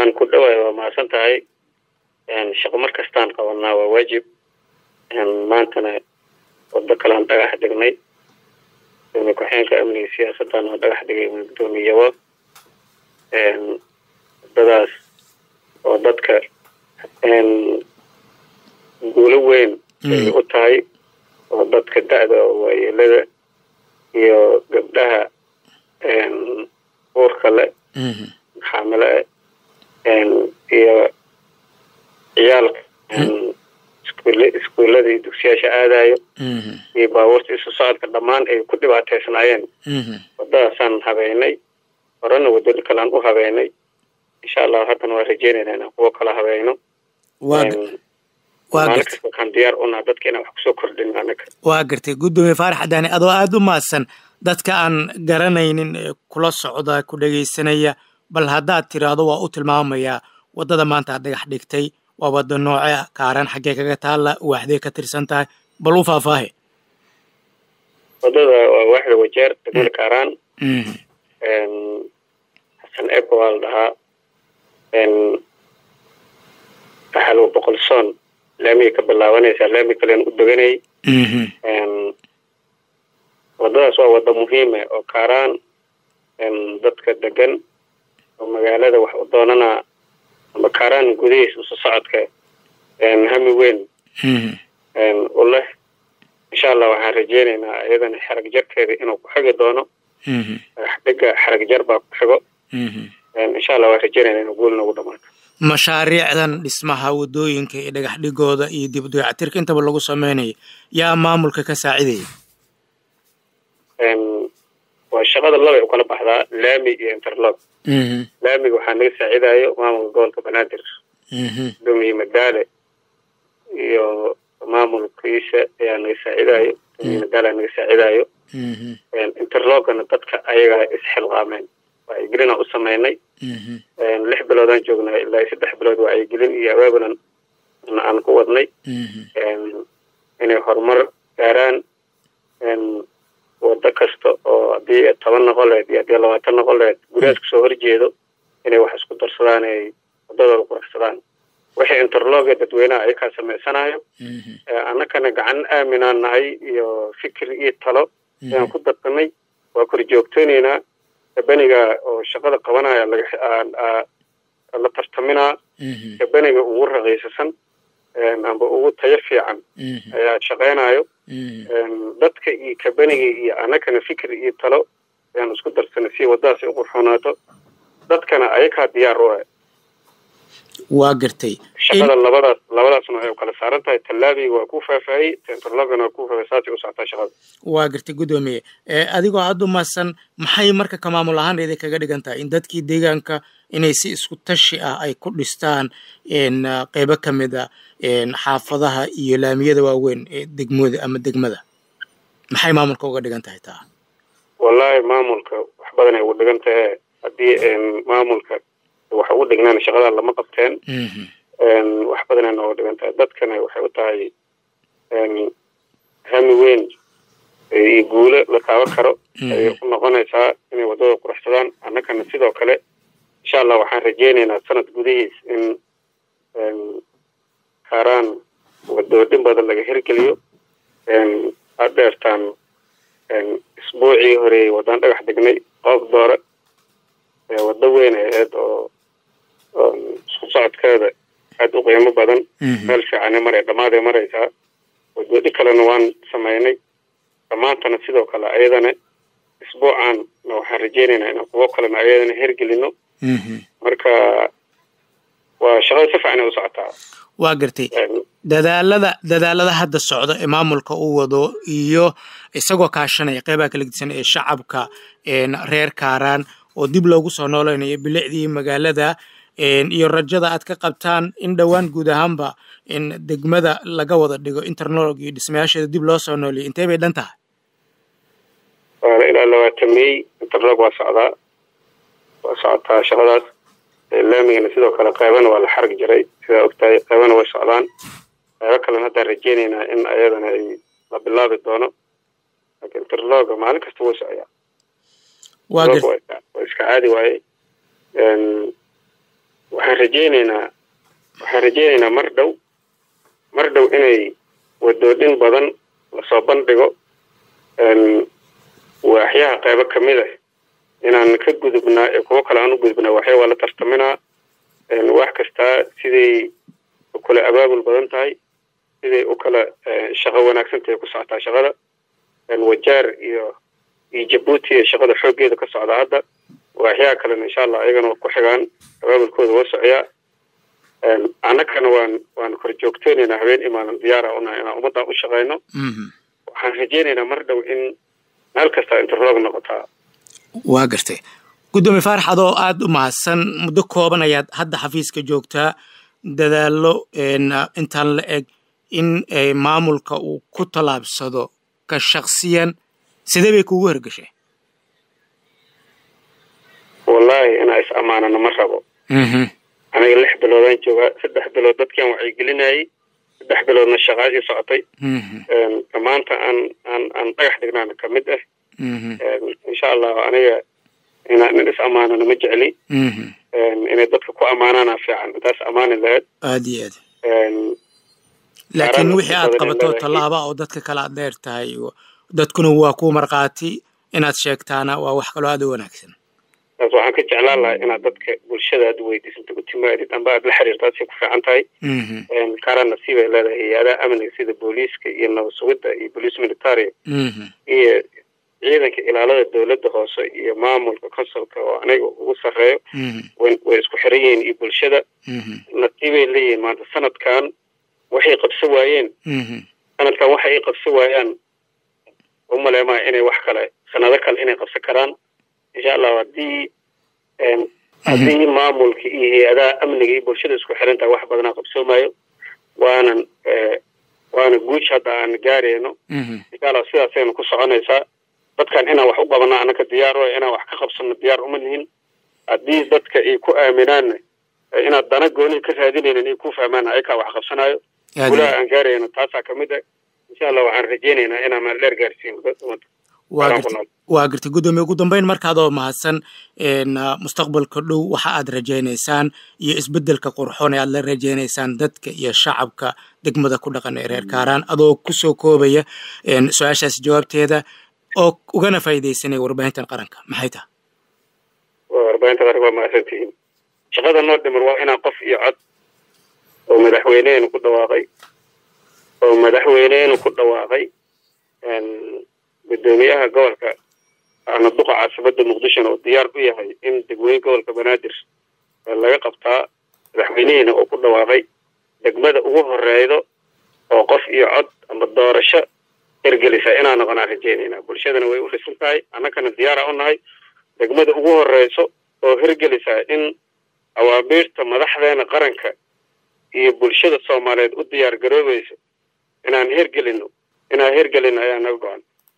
waan ku dhawaay waa mahadsan tahay shaqo mar kastaan qabanaa waa waajib maantana wado kalean dhagax dhignay gudoomiye ku-xeenka amniga siyaasaddan oo dhagax dhigay gudoomiyabo wadadaas oo dadka guulo weyn ay u tahay oo dadka da-da oo waayeelada iyo gabdhaha uurka le xaamile iyo ciyaalka iskuullada iyo dugsiyaasha aadayo iyo baabuurta isu socodka dhammaan ay ku dhibaateysnaayeen wadadaasaan habeynay horena waddo kalean u habeynay insha allah haddana waa rajeynayna inaan kuwo kala habeyno maalin kasta waxaan diyaar unaa dadka inaan wax kusoo kordhin anaga waa gartay guddoomiye faarax cadaani adoo aada u mahadsan dadka aan garanaynin ee kula socda ku dhegaysanaya bal haddaad tiraahdo waa u tilmaamayaa waddada maanta aad dhagax dhigtay waa waddo nooce ah kaaran xaggee kaga taalla waaxdee ka tirsan tahay bal u faahfaahe waddada waa waaxda wajeer degmada kaaraan xasan eko waa la dhahaa axalwa boqol soon laamiga ka bilaabanaysaa laami kalen u deganay waddadaas waa waddo muhiime oo kaaraan dadka degan oo magaalada wax u doonanaa amba kaaraan gudahiis usu socodka hami weyn u leh insha allah waxaan rajeynaynaa iyadana xarag jarkeeda inuu ku xigi doono dhega xarag jar baa ku xigo insha allah waan rajeynayna inuu guul nagu dhamaato mashaariicdan dhismaha waddooyinka iyo dhagax dhigooda iyo dib dayactirka intaba lagu sameynayo yaa maamulka ka saacidaya waa shaqada labay u kala baxdaa laami iyo interlog laamiga waxaa naga saacidayo maamulka gobolka banaadir gudoomiye madaale iyo maamulkiisa ayaa naga saacidayo gudoomiye madaale naga saacidayo interlogana dadka ayagaa isxilqaameen wacyigelina u sameynay lix biloodaan joognaa ilaa saddex bilood wacyigelin iyo abaabulan aan ku wadnay inay horumar gaaraan waddo kasta oo haddii toban noqoleed iyo haddii labaatan noqoleed guryahaas kasoo horjeedo inay wax isku darsadaan ay waddadooda quraxsadaan wixii interloga dadweynaha ayakaa samaysanayo annakana gacan aaminaan nahay iyo fikir iyo talo ayaan ku darsanay waa kor joogtooneynaa kabaniga oo shaqada qabanaya la tartaminaa kabaniga ugu raqiisasan amba ugu tayo fiican ayaa shaqaynayo dadka iyo kabaniga iyo annakana fikir iyo talo ayaan isku darsanay si waddadaas ay u qurxoonaato dadkana ayakaa diyaar u ah waa gartay shaqada labadaas labadaasna ay kala saaran tahay tallaabiga waa ku faahfaahiyey tentrologana waa ku faahfaahiyey saasay u socotaa shaqada waa gartay guddoomiye adigoo aada u mahadsan maxay marka ka maamul ahaan idin kaga dhigan tahay in dadkii deegaanka inay si isku tashi ah ay ku dhistaan qeybo ka mid a xaafadaha iyo laamiyada waaweyn ee degmooda ama degmada maxay maamulka uga dhigan tahay taa wallaahi maamulka wax badan ay ugu dhigan tahay haddii maamulka wax ugu dhignaan shaqadaa lama qabteen wax badanay nooga dhigan tahay dadkana waxay u tahay hami weyn iyo guulo la taaban karo ayay u noqonaysaa inay waddada quraxsadaan annakana sidoo kale insha allah waxaan rajeynaynaa sanad gudihiis in kaaraan wadoodhin badan laga hirgeliyo adeertaan isbuucii horeeyey waddaan dhagax degnay qoob doore waddo weyn ay ahayd oo isku socodkeeda aada u qiimo badan meel fiicane maray dhammaaday maraysaa wadoodhi kalena waan samaynay dhammaantana sidoo kale ayadana isbuucan waxaan rajeynaynaa inaan kuwo kalena ayadana hergelino marka waa shaqada si fiican ay u socotaa waa gartay dadaalada dadaalada hadda socda ee maamulka uu wado iyo isagoo kaashanaya qeybaha kala gedisan ee shacabka reer kaaraan oo dib loogu soo nooleynayo bilicdii magaalada iyo rajada aad ka qabtaan in dhowaan guud ahaanba in degmada laga wada dhigo internolog iyo dhismayaasheeda dib loo soo nooleyo intee bay dhan tahay ilaa labaatan mey interlog waa socdaa waa socotaa shaqadaas laamigana sidoo kale qeybana waa la xarag jiray sidaa ogtahay qeybana way socdaan qeybo kalena haddaan rajeynaynaa in ayadana ay la bilaabi doono laakiin interloga maalin kasta wuu socyaa waa iska caadi waaye waxaan rajaynaynaa waxaan rajaynaynaa mar dhow mar dhow inay wadoodhin badan lasoo bandhigo waaxyaha qaybo ka mid ah inaan ka gudubnaa ee kuwo kale aan u gudubnaa waxya waa la tartaminaa wax kastaa siday u kala abaabul badan tahay siday u kala shaqo wanaagsan tahay ku socotaa shaqada wajaar iyo iyo jabuuti ee shaqada xooggeeda ka socda hadda waaxyaha kalena insha allah ayagana waa ku xigaan abaabulkooda waa socyaa annagana waan waan kor joogteynaynaa habeen imaanan diyaara unahay inaan ummaddan u shaqayno waxaan rajaynaynaa mar dhow in meel kasta interlog noqotaa waa gartay guddoomiye faarax adoo aada u mahadsan muddo kooban ayaad hadda xafiiska joogtaa dadaallo intaan la eg in maamulka uu ku tallaabsado ka shaksiyan sidee bay kuugu hergeshay wallaahi inaa is ammaanano ma rabo aniga lix biloodaan joogaa saddex bilood dadkiaan wacyigelinayay saddex biloodna shaqaashii socotay maanta aan aan aan dhagax dhignaana ka mid ah insha allahu aniga inaan in is ammaanano ma jecli inay dadka ku ammaanaana fiican intaas ammaani lahayd aad iyo aad laakiin wixii aad qabato tallaaba oo dadka kale aad dheer tahay dadkuna waa ku markhaati inaad sheegtaana waa wax kaloo aada u wanaagsan taas waxaan ka jeclaan lahaa inaad dadka bulshada aad weydiisanta u timaadid amba aad la xiriirtaad say ku fiican tahay kaara nasiibay leedahay hay-adaha amniga sida booliiska iyo nabad sugidda iyo boliis militaria iyo ciidanka ilaalada dowladda hoose iyo maamulka consulka oo aniga ugu sarreeyo way isku xiran yihiin iyo bulshada nasiibay leeyihiin maanta sanadkan waxay qabso waayeen sanadkan waxa ay qabso waayaan umaleemaha inay wax kale sanado kale inay qabsan karaan insha allahu haddii haddii maamulka iyo hay-adaha amniga iyo bulshada isku xiran tahay wax badanaa qabsoomaayo waanan waana guuj hadda aan gaarayno insha allah sidaasaynu ku soconaysaa dadkan inaan wax u qabano annaka diyaar o inaan wax ka qabsano diyaar uma nihin haddii dadka ay ku aaminaanna inaad dana gooni ka raadinaynin ay ku fahmaan ayakaa wax qabsanayo gulaha aan gaarayno taasaa ka mid ah insha allah waxaan rajaynaynaa inaan meel dheer gaarsiino ummadda waa gartay guddoomiye ugu dambeyn markaadoo mahadsan mustaqbalka dhow waxa aad rajaynaysaan iyo isbeddelka qurxoon ee aad la rajaynaysaan dadka iyo shacabka degmada ku dhaqan ee reer kaaraan adoo kusoo koobaya su-aashaas jawaabteeda oo ugana faa'iidaysanaya warbaahintan qaranka maxay taha warbaahinta qaranka waa mahadsantihiin shaqada noo dhiman waa inaan qof iyo cod oo madaxweyneenu ku dhawaaqay oo madaxweyneenu ku dhawaaqay guddoomiyaha gobolka ana duqa caasimada muqdishona oo diyaar u yahay in degmooyin gobolka banaadir laga qabtaa madaxweynihiina oo ku dhawaaqay degmada ugu horeydo oo qof iyo cod ama doorasho hirgelisa inaan noqonaan rajeynayna bulshadana way u dhisan tahay annagana diyaara u nahay degmada ugu horeyso oo hirgelisa in awaabiirta madaxdeena qaranka iyo bulshada soomaaliyeed u diyaar garoobayso inaan hirgelino inaan hirgelino ayaa naga go-an